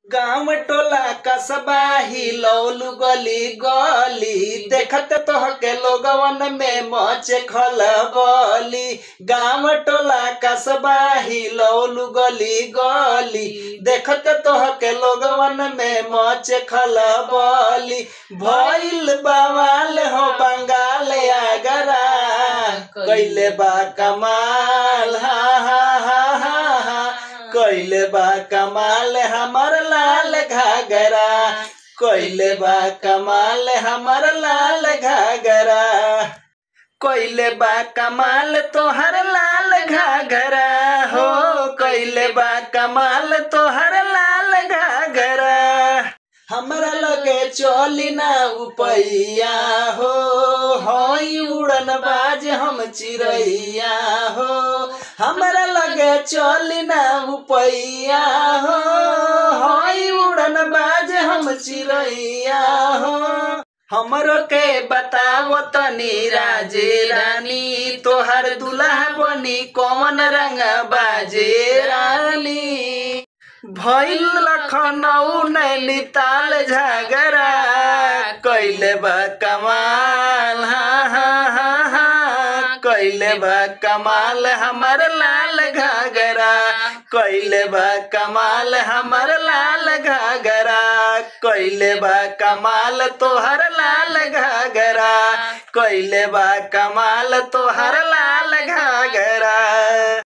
गाँव टोला कस्बा हिलौलू गली गली देखत तोहके लोगवन में मचे खलबली गाँव टोला कस्बा हिलौलू गली गली देखत तोहके लोगवन में मचे खलबली भइल बवाल हो बंगाल आगरा कैले बा कमाल हा हा हा हा हा कैले बा कमाल हमर लाल घाघरा कैले बा कमाल हमर लाल घाघरा कैले बा कमाल तोहर लाल घाघरा हो कैले बा कमाल तोहर लाल घाघरा हमरा लगे चली ना उपैया हो हई उड़न बाज हम चिड़ैया हो हमरा लगे चली ना उपैया हो हई उड़न बाज हम चिड़ैया हो हमरो के बताओ तनी राजे रानी तोहर दुल्हा बनी कौन रंग बाजे रानी भइल लखनऊ नैनीताल झगड़ा कैले बा कमाल हा हा हा हा कैले बा कमाल हमर लाल घाघरा कैले बा कमाल हमर लाल घाघरा कैले बा कमाल तोहर लाल घाघरा कैले बा कमाल तोहर लाल घाघरा